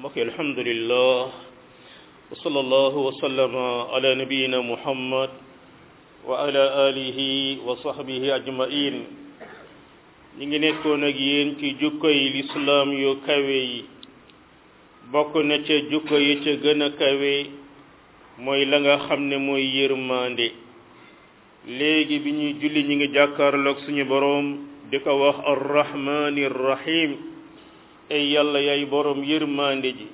mbokk yi alhamdulillah wa sallallahu wa sallama ala nabiyina muhammad wa ala alihi wa sahbihi ajmain ñi ngi nekkoon ak yéen ci jukko yi lislaam yu kawe yi bokk na ca jukko yi ca gën a kawe mooy la nga xam ne mooy yërmande léegi bi ñuy julli ñi ngi jàkkaarloog suñu boroom di ko wax arrahmani rahim ay yàlla yay boroom yërmande ji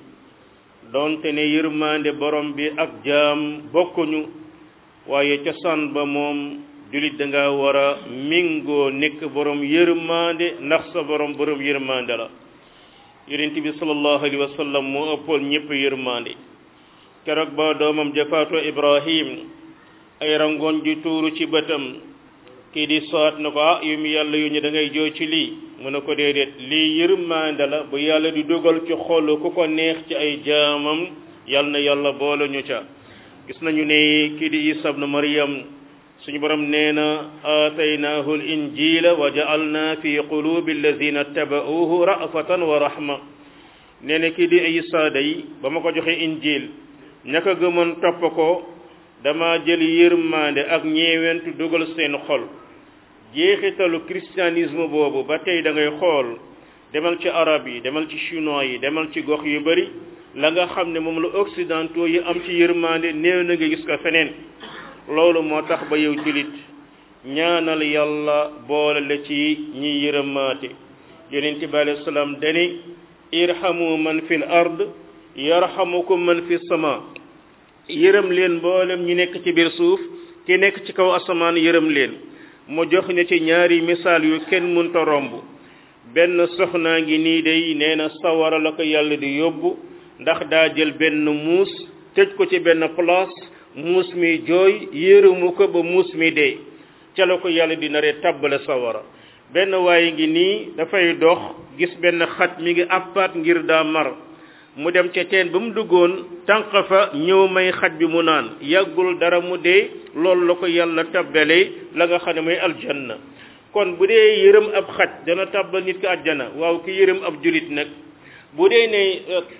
donte ne yërmande borom bi ak jaam bokkuñu waaye cosaan ba moom julit da nga war a mingoo nekk borom yërmande ndax sa borom borom yërmande la yonent bi sallallahu alayhi wa sallam moo ëppoon ñëpp yërmande keroog ba doomam jafaatu ibrahim ay rangoon ju tuuru ci bëtam kii di soot na ko ah yu mu yàlla yu ñu da ngay jooy ci lii mu ne ko déedéet lii yërmande la bu yàlla di dogal ci xolu ku ko neex ci ay jaamam yal na yàlla boole ñu ca gis nañu ne kii di isa ibnu maryam suñu borom nee na aataynaahu l injila wa ja'alna fi qulubi alladina taba'uuhu ra'fatan wa rahma nee na kii di isa day ba ma ko joxe injil ñaka gëmoon topp ko dama jël yërmande ak ñeewentu dugal seen xol jeexitalu christianisme boobu ba tey da ngay xool demal ci arab yi demal ci chinois yi demal ci gox yu bari la nga xam ne moom la occidentaux yi am ci yërmande néew na nga gis ko feneen loolu moo tax ba yow julit ñaanal yàlla boole la ci ñi yërëmaate yonent bi alayhi salaam dani irhamu man fil ard yarhamukum man fi sama yërëm leen mboolem ñi nekk ci biir suuf ki nekk ci kaw asamaan yërëm leen mu jox ñu ci ñaari misaal yu kenn mënta romb benn soxnaa ngi nii day nee na sawara la ko yàlla di yóbbu ndax daa jël benn muus tëj ko ci benn place muus mi jooy yërëmu ko ba muus mi dee ca la ko yàlla di naree tàbbale sawara benn waaye ngi nii dafay dox gis benn xat mi ngi appaat ngir daa mar mu dem ca teen ba mu duggoon tànq fa ñëw may xaj bi mu naan yàggul dara mu dee loolu la ko yàlla tabbale la nga xam ne mooy aljanna kon bu dee yërëm ab xaj dana tabbal nit ki àjjana waaw ki yërëm ab julit nag bu dee ne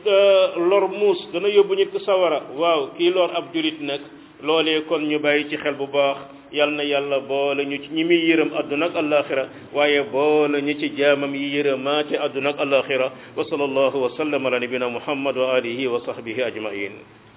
lor muus dana yóbbu nit ki sawara waaw kii lor ab julit nag loolee kon ñu bàyyi ci xel bu baax yal na yàlla boole ñu ci ñi muy yërëm àdduna ak alaxira waaye boole ñu ci jaamam yi yërëmaate àdduna ak alaxira wa sallallahu wa sallam ala nabina muhammad wa alihi wa sahbihi ajmain